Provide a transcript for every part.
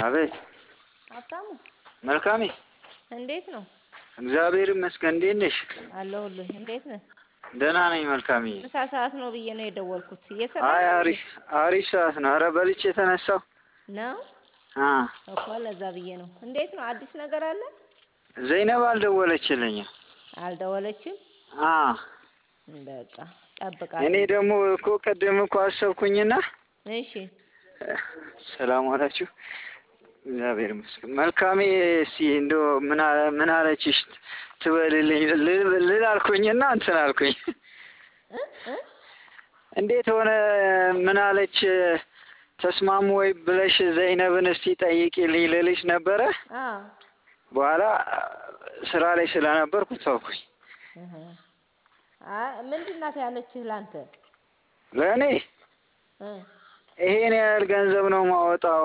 አቤት ሀብታሙ መልካሜ እንዴት ነው? እግዚአብሔር ይመስገን። እንዴት ነሽ? አለሁልህ። እንዴት ነህ? ደህና ነኝ መልካሜ። ምሳ ሰዓት ነው ብዬ ነው የደወልኩት። እየሰራ አይ ነው አሪፍ አሪፍ ሰዓት ነው። ኧረ በልቼ የተነሳው ነው አ እኮ ለዛ ብዬ ነው። እንዴት ነው? አዲስ ነገር አለ? ዘይነብ አልደወለችልኝም። አልደወለችም? አ በቃ ጠብቃለሁ። እኔ ደግሞ እኮ ቅድም እኮ አሰብኩኝና እሺ ሰላም ዋላችሁ። እግዚአብሔር ይመስገን። መልካሜ እስኪ እንደው ምን አለ- ምን አለችሽ ትበልልኝ ል- ልል አልኩኝና እንትን አልኩኝ። እ እ እንዴት ሆነ ምን አለች ተስማሙ ወይ ብለሽ ዘይነብን እስቲ ጠይቂልኝ ልልሽ ነበረ። አዎ በኋላ ስራ ላይ ስለነበርኩ ተውኩኝ። እህ አይ ምንድን ናት ያለችህ ላንተ? ለእኔ እ ይሄን ያህል ገንዘብ ነው ማወጣው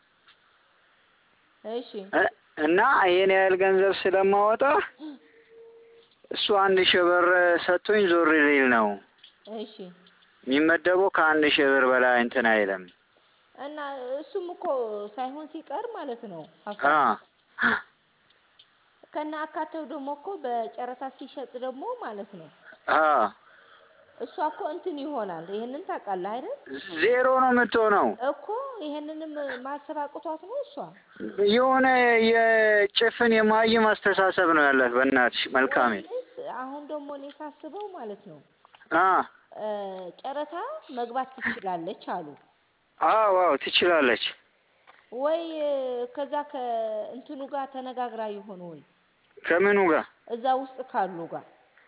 እሺ እ- እና ይሄን ያህል ገንዘብ ስለማወጣ እሱ አንድ ሺህ ብር ሰጥቶኝ ዞር ሊል ነው እሺ የሚመደበው ከአንድ ሺህ ብር በላይ እንትን አይልም። እና እሱም እኮ ሳይሆን ሲቀር ማለት ነው አ ሀብታሙ ከነ አካተው ደግሞ እኮ በጨረታ ሲሸጥ ደግሞ ማለት ነው አ እሷ እኮ እንትን ይሆናል። ይሄንን ታውቃለህ አይደል? ዜሮ ነው የምትሆነው። እኮ ይሄንንም ማሰብ አቅቷት ነው እሷ። የሆነ የጭፍን የማይም አስተሳሰብ ነው ያላት። በእናትሽ መልካሜ ወይንስ አሁን ደግሞ እኔ ሳስበው ማለት ነው አ እ ጨረታ መግባት ትችላለች አሉ አዎ አዎ ትችላለች። ወይ ከዛ ከእንትኑ ጋር ተነጋግራ ይሆን ወይ ከምኑ ጋር እዛ ውስጥ ካሉ ጋር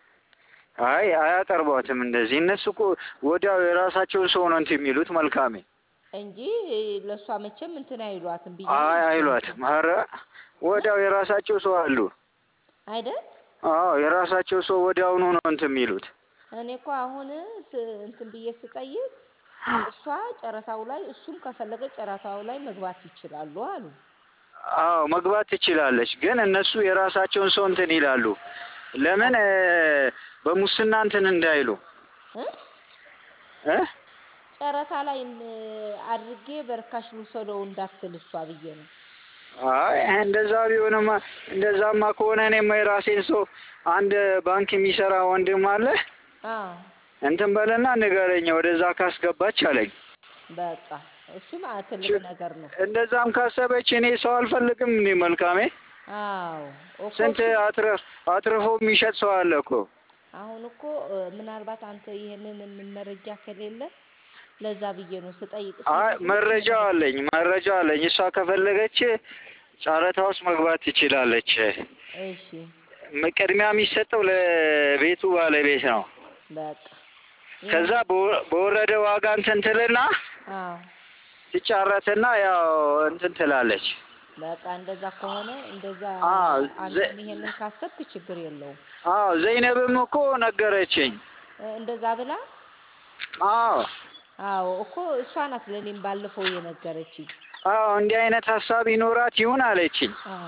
አይ አያቀርቧትም እንደዚህ። እነሱ እኮ ወዲያው የራሳቸውን ሰው ነው እንትን የሚሉት መልካሜ። እንጂ ለእሷ መቼም እንትን አይሏትም ብዬ አይ አይሏትም። ኧረ ወዲያው የራሳቸው ሰው አሉ። አይደል? አዎ የራሳቸው ሰው ወዲያውኑ ነው እንትን የሚሉት። እኔ እኮ አሁን ስ- እንትን ብዬ ስጠይቅ እሷ ጨረታው ላይ እሱም ከፈለገ ጨረታው ላይ መግባት ይችላሉ አሉ። አዎ መግባት ትችላለች፣ ግን እነሱ የራሳቸውን ሰው እንትን ይላሉ። ለምን እ፣ በሙስና እንትን እንዳይሉ እ? እ ጨረታ ላይ እን- አድርጌ በርካሽ ልውሰደው እንዳትል እሷ ብዬ ነው። አይ እንደዛ ቢሆንማ እንደዛማ ከሆነ እኔማ የራሴን ሰው አንድ ባንክ የሚሰራ ወንድም አለ አዎ እንትን በልና ንገረኝ ወደዛ ካስገባች አለኝ። በቃ እሱም አ- ትልቅ ነገር ነው። እንደዛም ካሰበች እኔ ሰው አልፈልግም እንዴ መልካሜ። አዎ እኮ ስንት እሱ- አትረ- አትርፎ የሚሸጥ ሰው አለ እኮ። አሁን እኮ እ፣ ምናልባት አንተ ይሄንን ምን መረጃ ከሌለ ለዛ ብዬ ነው ስጠይቅ አይ ሲነግሩኝ መረጃው አለኝ መረጃ አለኝ። እሷ ከፈለገች ጨረታ ውስጥ መግባት ትችላለች። እሺ ም- ቅድሚያ የሚሰጠው ለቤቱ ባለቤት ነው። በቃ ከዛ በወ- በወረደ ዋጋ እንትን ትልና አዎ ትጫረትና ያው እንትን ትላለች። በቃ እንደዛ ከሆነ እንደዛ አዎ፣ ዘ- አንተም ይሄንን ካሰብክ ችግር የለውም። አዎ ዘይነብም እኮ ነገረችኝ። እ፣ እንደዛ ብላ አዎ አዎ እኮ እሷ ናት ለእኔም ባለፈው የነገረችኝ። አዎ እንዲህ አይነት ሀሳብ ይኖራት ይሁን አለችኝ። አዎ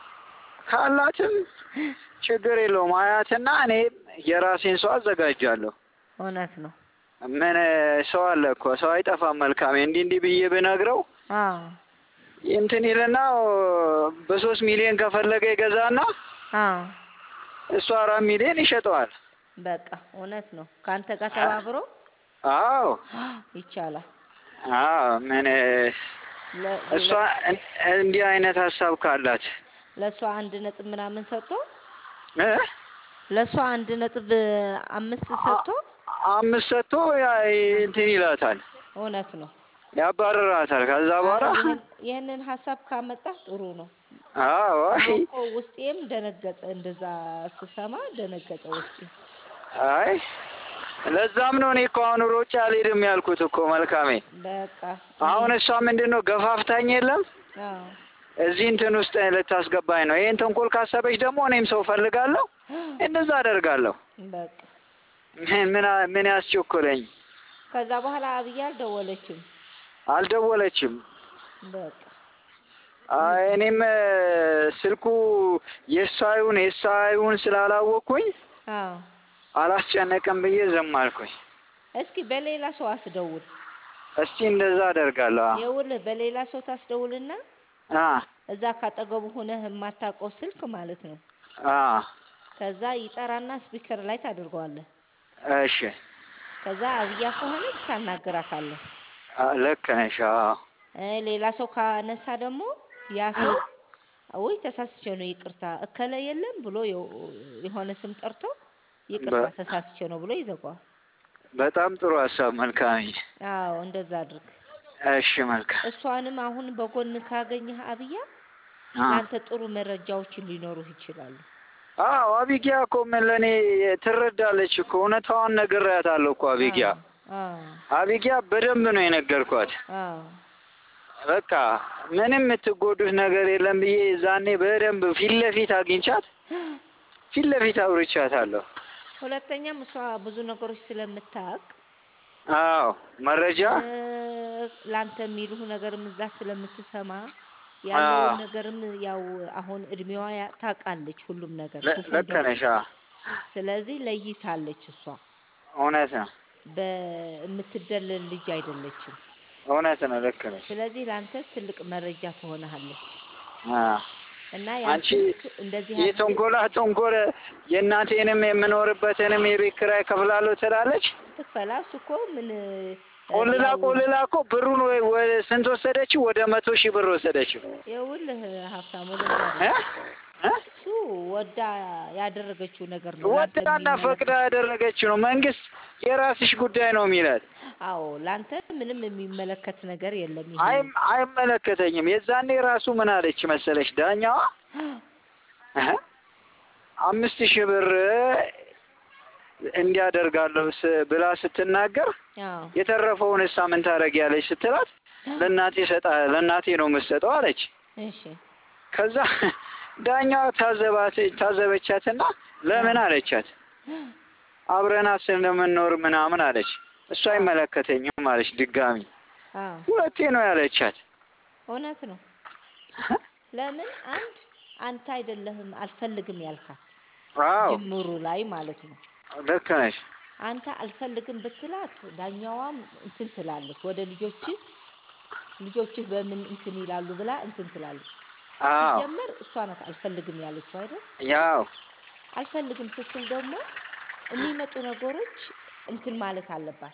ካላትም ችግር የለውም አያትና እኔ የራሴን ሰው አዘጋጃለሁ። እውነት ነው። ምን ሰው አለ እኮ ሰው አይጠፋም። መልካሜ እንዲህ እንዲህ ብዬ ብነግረው አዎ እንትን ይልና በሶስት ሚሊዮን ከፈለገ ይገዛና አዎ እሱ አራት ሚሊዮን ይሸጠዋል። በቃ እውነት ነው። ከአንተ ጋር ተባብሮ አዎ ይቻላል። አዎ ምን ለ- እሷ እን- እንዲህ አይነት ሀሳብ ካላት ለእሷ አንድ ነጥብ ምናምን ሰጥቶ እ? ለእሷ አንድ ነጥብ አምስት ሰጥቶ አምስት ሰጥቶ ያ- እንትን ይላታል፣ እውነት ነው። ያባርራታል። ከዛ በኋላ አረ ይህን- ይህንን ሀሳብ ካመጣህ ጥሩ ነው። አዎ አይ አሁን እኮ ውስጤም ደነገጠ። እንደዛ ስሰማ ደነገጠ ውስጤ። አይ ለዛም ነው እኔ እኮ አሁን ሮጬ አልሄድም ያልኩት እኮ መልካሜ። በቃ አሁን እሷ ምንድን ነው ገፋፍታኝ የለም አዎ እዚህ እንትን ውስጥ ልታስገባኝ ነው። ይሄን ተንኮል ካሰበች ደግሞ እኔም ሰው ፈልጋለሁ፣ እንደዛ አደርጋለሁ። በቃ ምን ምን አ- ምን ያስቸኮለኝ? ከዛ በኋላ አብዬ አልደወለችም። አልደወለችም። በቃ አይ እኔም እ፣ ስልኩ የእሷ ይሁን የእሷ ይሁን ስላላወቅኩኝ አዎ አላስጨነቅም ብዬ ዝም አልኩኝ። እስኪ በሌላ ሰው አስደውል። እስቲ እንደዛ አደርጋለሁ። ይኸውልህ በሌላ ሰው ታስደውልና አ እዛ ካጠገቡ ሆነህ የማታውቀው ስልክ ማለት ነው። አ ከዛ ይጠራና ስፒከር ላይ ታደርገዋለህ። እሺ ከዛ አብያ ከሆነች ታናግራታለህ። አ ልክ ነሽ። አዎ እ ሌላ ሰው ካነሳ ደግሞ ያ ሰው ውይ ተሳስቼ ነው ይቅርታ እከለ የለም ብሎ የው- የሆነ ስም ጠርቶ ይቅርታ በ- ተሳስቼ ነው ብሎ ይዘጋዋል። በጣም ጥሩ ሀሳብ መልካም። አዎ እንደዛ አድርግ። እሺ መልካም። እሷንም አሁን በጎን ካገኘህ አብያ አ ለአንተ ጥሩ መረጃዎችን ሊኖሩህ ይችላሉ። አዎ አቢጊያ እኮ ምን ለእኔ ትረዳለች እኮ እውነታዋን ነግሬያታለሁ እኮ አቢጊያ አዎ አቢጊያ በደንብ ነው የነገርኳት። አዎ በቃ ምንም የምትጎዱት ነገር የለም ብዬ ዛኔ በደንብ ፊት ለፊት አግኝቻት ፊት ለፊት አውርቻታለሁ። ሁለተኛም እሷ ብዙ ነገሮች ስለምታውቅ አዎ መረጃ እ፣ ለአንተ የሚሉህ ነገርም እዛ ስለምትሰማ ያለውን አዎ። ነገርም ያው አሁን እድሜዋ ያ- ታውቃለች ሁሉም ነገር ለ- ክፉ ልክ ደግ። ነሽ። አዎ ስለዚህ ለይታለች። እሷ እውነት ነው በምትደለል ልጅ አይደለችም። እውነት ነው። ልክ ነሽ። ያንቺ ለአንተ ትልቅ መረጃ ትሆንሃለች አዎ እና ያን አንቺ ስልክ እንደዚህ አድርገህ የቶንጎላ ቶንጎለ የእናቴንም የምኖርበትንም የቤት ኪራይ ከፍላለሁ ትላለች። ትክፈላ። እሱ እኮ ምን እ፣ ቆልላ ያው ቆልላ እኮ ብሩን ወይ ወደ ስንት ወሰደችው? ወደ መቶ ሺህ ብር ወሰደችው። ይኸውልህ ሀብታሙ እ? ልንገርህ፣ እ? እሱ ወዳ ያደረገችው ነገር ነው ለአንተ ወዳና ፈቅዳ የሚመለከት ያደረገችው ነው። መንግስት የራስሽ ጉዳይ ነው የሚላት። አዎ ለአንተ ምንም የሚመለከት ነገር የለም። ይሄ አይም አይመለከተኝም። የዛኔ ራሱ ምን አለች መሰለች ዳኛዋ እህ አምስት ሺህ ብር እንዲያደርጋለሁ ስ- ብላ ስትናገር አዎ የተረፈውን እሳ ምን ታደርጊያለሽ ስትላት ለእናቴ ሰጣ ለእናቴ ነው የምትሰጠው አለች። እሺ ከዛ ዳኛዋ ታዘባት ታዘበቻትና ለምን አለቻት። አብረናት ስለምንኖር ምናምን አለች። እሱ አይመለከተኝም አለች። ድጋሚ አዎ ሁለቴ ነው ያለቻት። እውነት ነው። ለምን አንድ አንተ አይደለህም አልፈልግም ያልካት አዎ ጅምሩ ላይ ማለት ነው። ልክ ነሽ። አንተ አልፈልግም ብትላት ዳኛዋም እንትን ትላለች ወደ ልጆችህ ልጆችህ በምን እንትን ይላሉ ብላ እንትን ትላለች። አዎ ሲጀመር እሷ ናት አልፈልግም ያለችው አይደል? ያው አልፈልግም ስትል ደግሞ የሚመጡ ነገሮች እንትን ማለት አለባት፣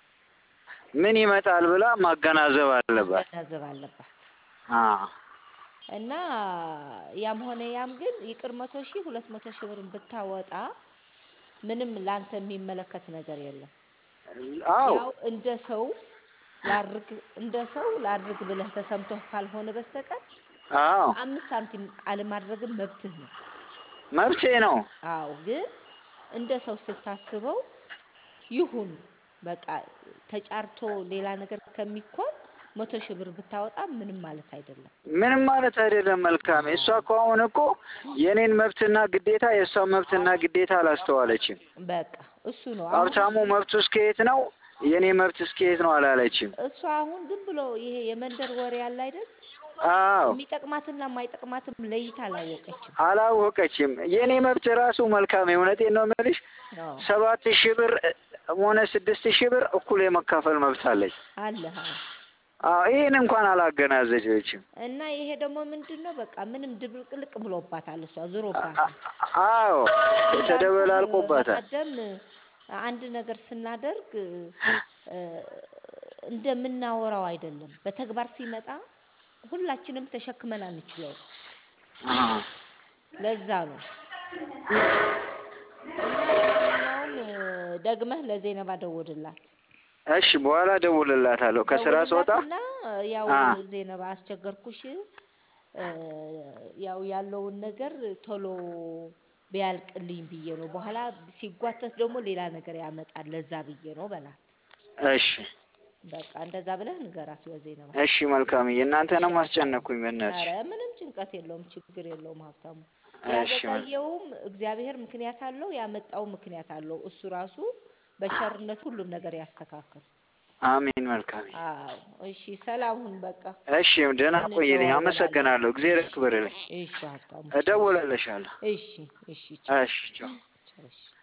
ምን ይመጣል ብላ ማገናዘብ አለባት። መገናዘብ አለባት። አዎ እና ያም ሆነ ያም ግን ይቅር መቶ ሺህ ሁለት መቶ ሺህ ብርን ብታወጣ ምንም ላንተ የሚመለከት ነገር የለም። አዎ ያው እንደ ሰው ላድርግ እንደ ሰው ላድርግ ብለህ ተሰምቶህ ካልሆነ በስተቀር አዎ አምስት ሳንቲም አለማድረግም መብትህ ነው። መብቴ ነው። አዎ ግን እንደ ሰው ስታስበው ይሁን በቃ ተጫርቶ ሌላ ነገር ከሚኮን መቶ ሺህ ብር ብታወጣ ምንም ማለት አይደለም። ምንም ማለት አይደለም። መልካም እሷ እኮ አሁን እኮ የኔን መብትና ግዴታ የእሷን መብትና ግዴታ አላስተዋለችም። በቃ እሱ ነው አሁን ሀብታሙ መብቱ እስከየት ነው፣ የኔ መብት እስከየት ነው አላለችም። እሷ አሁን ዝም ብሎ ይሄ የመንደር ወሬ ያለ አይደል አዎ የሚጠቅማትና የማይጠቅማትም ለይታ አላወቀችም። አላወቀችም። የኔ መብት ራሱ መልካም የእውነቴን ነው የምልሽ አዎ ሰባት ሺህ ብር ሆነ ስድስት ሺህ ብር እኩል የመካፈል መብት አለኝ። አለ አዎ። አዎ ይህን እንኳን አላገናዘበችም። እና ይሄ ደግሞ ምንድን ነው በቃ ምንም ድብልቅልቅ ብሎባታል። እሷ አ- ዙሮባታል። አ- አዎ እንዳልኩህ ተደበላልቆባታል። በቀደም አንድ ነገር ስናደርግ እ፣ እንደምናወራው አይደለም። በተግባር ሲመጣ ሁላችንም ተሸክመን አንችለውም። አዎ ለዛ ነው እና ለማንኛውም እ፣ ደግመህ ለዜነባ ደውልላት እሺ በኋላ ደውልላታለሁ ከስራ ስወጣ። ደውልላትና ያው አ ዜነባ አስቸገርኩሽ እ፣ ያው ያለውን ነገር ቶሎ ቢያልቅልኝ ብዬ ነው። በኋላ ሲጓተት ደግሞ ሌላ ነገር ያመጣል። ለዛ ብዬ ነው በላት። እሺ በቃ እንደዛ ብለህ ንገራት ለዜነባ። እሺ መልካምዬ፣ እሺ እናንተንም ሀብታሙ። አስጨነኩኝ በእናትሽ። አረ ምንም ጭንቀት የለውም፣ ችግር የለውም ሀብታሙ። እሺ መል- ያዘገየውም እግዚአብሔር ምክንያት አለው፣ ያመጣው ምክንያት አለው። እሱ ራሱ በቸርነት ሁሉም ነገር ያስተካክል። አሜን መልካምዬ። አዎ እሺ፣ ሰላም ሁን። በቃ እሺ ደህና ቆይልኝ። እንደዋወላለን። አመሰግናለሁ። እግዚአብሔር ያክብርልኝ። እሺ ሀብታሙ። እደውልልሻለሁ። እሺ እሺ፣ ቻው እሺ ቻው። ቻው። እሺ